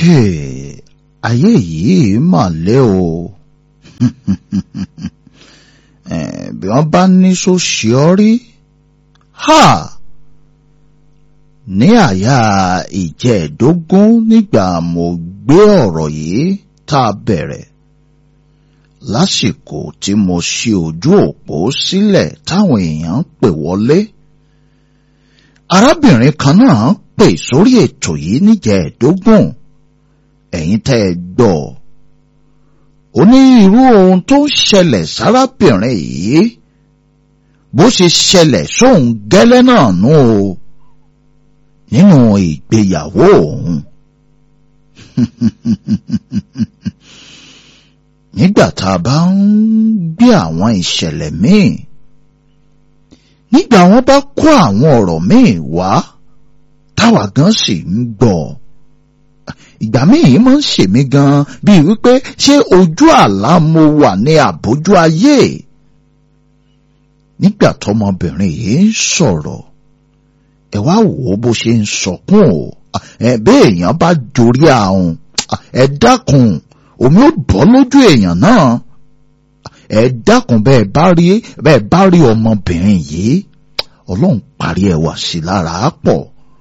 Hey, ayé yìí mà lé o Eh, bí wọ́n bá ní sóṣì ọ rí ha ní àyà ìjẹ́ẹ̀dógún nígbà mo gbé ọ̀rọ̀ yìí tá a bẹ̀rẹ̀ lásìkò tí mo ṣí ojú òpó sílẹ̀ táwọn èèyàn ń pè wọlé arábìnrin kan náà pè sórí ètò yìí níjẹ̀ẹ́dógún ẹ̀yin tẹ́ ẹ gbọ́ ó ní irú ohun tó ń ṣẹlẹ̀ sárábìnrin yìí bó ṣe ṣẹlẹ̀ sóun gẹ́lẹ́ náà nú o nínú ìgbéyàwó òun nígbà tá a bá ń gbé àwọn ìṣẹ̀lẹ̀ míì nígbà wọn bá kó àwọn ọ̀rọ̀ míì wá táwa gan sì ń gbọ́ ìgbà míì máa ń ṣèmí gan bíi wípé ṣé ojú àlá mo wà ní àbójú ayé nígbà tọmọbìnrin yìí ń sọ̀rọ̀ ẹ wá wò ó bó ṣe ń sọkún o ẹ bẹ́ẹ̀ èèyàn bá jorí ahun ẹ dákun omi ó bọ́ lójú èèyàn náà ẹ dákun bẹ́ẹ̀ bá rí bẹ́ẹ̀ bá rí ọmọbìnrin yìí ọlọ́run parí ẹwà sí lára pọ̀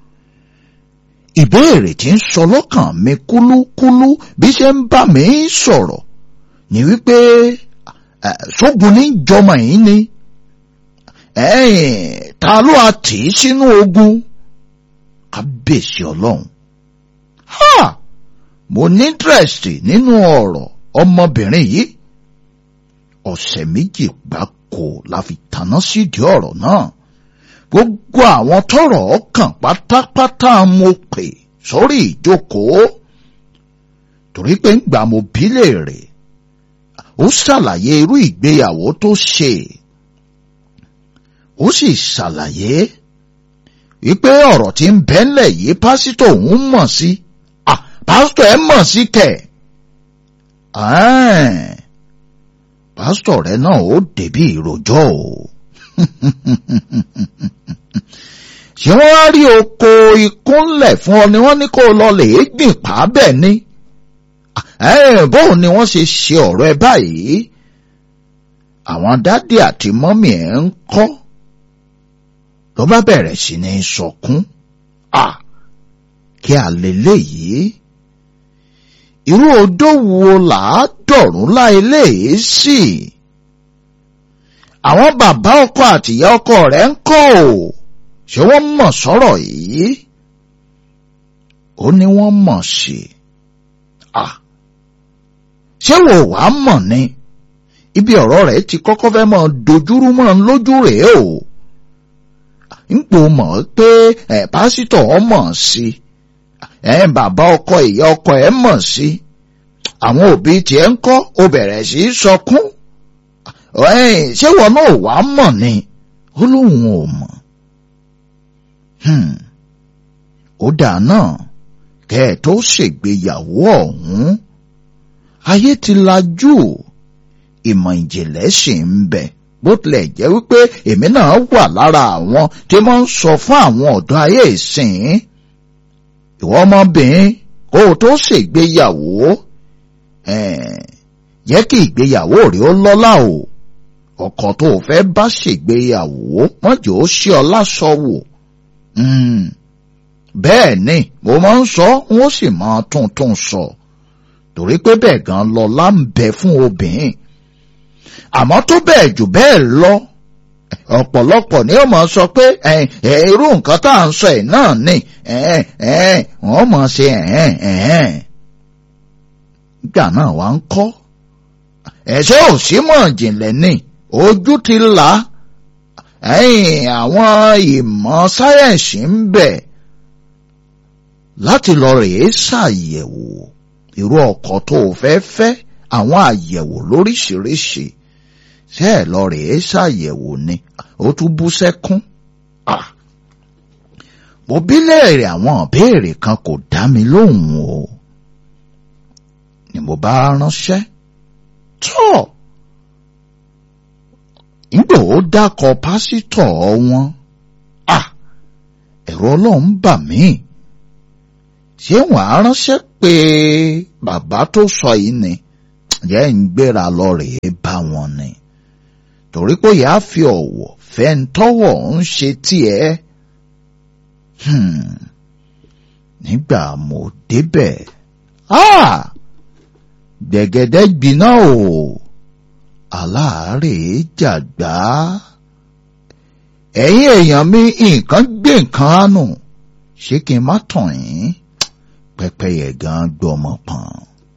ìbéèrè tí ń sọ lọ́kàn mi kúlúkúlú bí ṣe ń bá mi sọ̀rọ̀ ni wípé sógun ní jọmọ yìí ni ẹ̀yìn ta ló a tì í sínú ogun kábíyèsí ọlọ́run ha mo ní interest nínú ọ̀rọ̀ ọmọbìnrin yìí ọ̀sẹ̀ méjì gbáko la fi tanná sídìí ọ̀rọ̀ náà gbogbo àwọn tọ́rọ̀ ọkàn pátápátá mo pè sórí ìjókòó torí pé ńgbà mo bí léèrè ó ṣàlàyé irú ìgbéyàwó tó ṣe ó sì ṣàlàyé wípé ọ̀rọ̀ tí ń bẹ́ńlẹ̀ yìí pásítọ̀ òun mọ̀ sí ah pásítọ̀ ẹ̀ mọ̀ sí kẹ̀ pásítọ̀ rẹ náà ó débí ìròjọ́ o ṣé wọ́n wá rí oko ìkúnlẹ̀ fún ọ ni wọ́n ní kó lọ lè gbìn pa bẹ́ẹ̀ ni bóun ni wọ́n ṣe ṣe ọ̀rọ̀ ẹ báyìí àwọn dádì àti mọ́mì ẹ̀ ń kọ́ ló bá bẹ̀rẹ̀ sí ní sọkún à kí àlélẹ́ yìí irú odó wo làá dọ̀rùn láìléyìí sí àwọn bàbá ọkọ àtìyá ọkọ rẹ̀ ń kọ́ ò ṣé wọ́n mọ̀ sọ̀rọ̀ yìí ó ní wọ́n mọ̀ sí à ṣé wò wá mọ̀ ni ibi ọ̀rọ̀ rẹ̀ ti kọ́kọ́ fẹ́ mọ́ dojúrú mọ́ ń lójú rèé o ńpò mọ̀ pé ẹ̀ pásítọ̀ ọ mọ̀ sí ẹ̀ bàbá ọkọ ìyá ọkọ ẹ̀ mọ̀ sí àwọn òbí tiẹ̀ ń kọ́ ó bẹ̀rẹ̀ sí í sọkún ṣé wọn náà wàá mọ̀ ni ó lóun ò mọ̀ ó dà náà kẹ́ ẹ̀ tó ṣègbéyàwó ọ̀hún ayé ti lajú ìmọ̀ ìjìnlẹ̀ sì ń bẹ bó tilẹ̀ jẹ́ wípé èmi náà wà lára àwọn tí wọ́n ń sọ fún àwọn ọ̀dọ́ ayé ìsìn ìwọ ọmọbìnrin kó o tó ṣègbéyàwó jẹ́ kí ìgbéyàwó rẹ̀ ó lọ́lá o ọkọ tó o fẹ́ bá ṣègbéyàwó wọ́n jẹ́ ó ṣe ọ lásọ wò bẹ́ẹ̀ ni mo máa ń sọ wọ́n sì máa tún tún sọ torí pé bẹ́ẹ̀ gan lọ́lá ń bẹ fún obìnrin àmọ́ tó bẹ́ẹ̀ jù bẹ́ẹ̀ lọ ọ̀pọ̀lọpọ̀ ni ó máa sọ pé irú nǹkan tá à ń sọ ẹ̀ náà ni wọ́n máa ṣe nígbà náà wá ń kọ́ ẹ̀ṣẹ́ òsímọ̀ jìnlẹ̀ ni ojú ti là àwọn ìmọ̀ sáyẹ̀nsì ń bẹ láti lọ rèé ṣàyẹ̀wò irú ọkọ tó o fẹ́ fẹ́ àwọn àyẹ̀wò lóríṣiríṣi ṣé ẹ lọ rèé ṣàyẹ̀wò ni ó tún bú sẹ́kún. mo bí léèrè àwọn ìbéèrè kan kò dá mi lóhùn o ni mo bá ránṣẹ́ tọ́ nígbà ó dákọ pásítọ̀ wọn ẹ̀rọ ọlọ́run bà mí ṣé wọ́n á ránṣẹ́ pé bàbá tó sọ yìí ni jẹ́ ń gbéra lọ rèé bá wọn ni torí pé yàá fi ọ̀wọ̀ fẹ́ ń tọ́wọ̀ ń ṣe tiẹ̀ nígbà mo débẹ̀ gbẹ̀gẹ̀dẹ̀ gbiná o aláàárẹ̀ jàgbá ẹ̀yin èèyàn mi nǹkan gbé nǹkan ánù ṣé kí n má tàn yín pẹ́pẹ́yẹ gan gbọmọ pọ̀n.